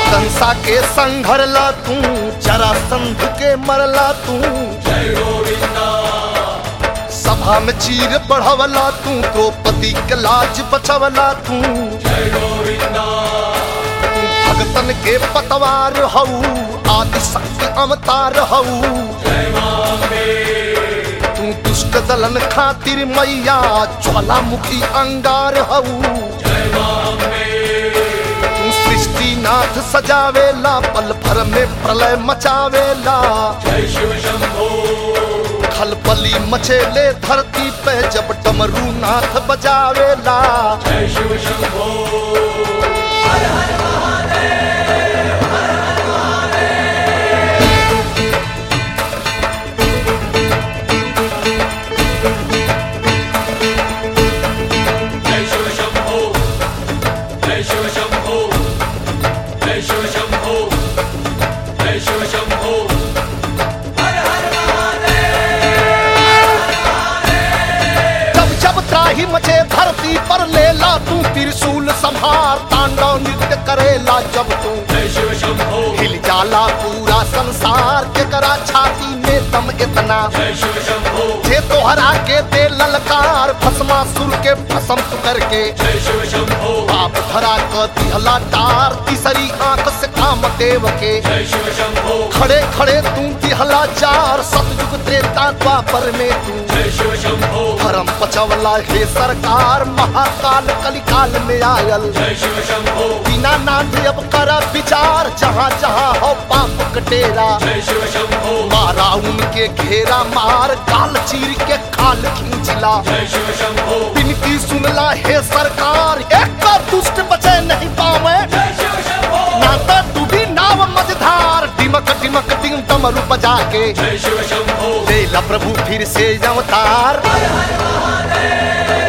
कंसा के संघरला तू जरा संध के मरला तू सभा में चीर बढ़वला तू द्रौपदी के लाज बचवला तू तू भगतन के पतवार हऊ आदि शक्ति अवतार हऊ तू दुष्ट दलन खातिर मैया ज्वालामुखी अंगार हऊ तू सृष्टि नाथ सजावेला पल भर में प्रलय मचावेला खलबली मचेले धरती पे जब डमरू नाथ बजावेला जय शिव शंभो जय शिव शंभो जय शिव शंभो जय शिव शंभो हर हर जब जब त्राही मचे धरती पर लेला तू त्रिशूल संहार तांडव नृत्य करेला जब तू जय शिव शंभो हिल जाला पूरा संसार के करा छाती में दम इतना जय शिव शंभो जे तोहरा के दे ललकार भस्मासुर के भस्म तू करके जय शिव शंभो बाप धरा क दिहला टार तीसरी आंख से काम देव के जय शिव शंभो खड़े खड़े तू दिहला चार सतयुग त्रेता द्वापर में तू जय शिव शंभो धर्म बचवला हे सरकार महाकाल कलिकाल में आयल जय शिव शंभो बिना नाथ अब कर विचार जहाँ जहाँ हो पाप कटेरा जय शिव शंभो मारा उनके घेरा मार काल चीर के खाल खींचला जय शिव शंभो बिनती सुनला हे सरकार एक का दुष्ट बचे नहीं पावे जय शिव शंभो नाता डूबी नाव मझधार डिमक डिमक डिम डमरू बजा के जय शिव शंभो लेला प्रभु फिर से अवतार हर हर महादेव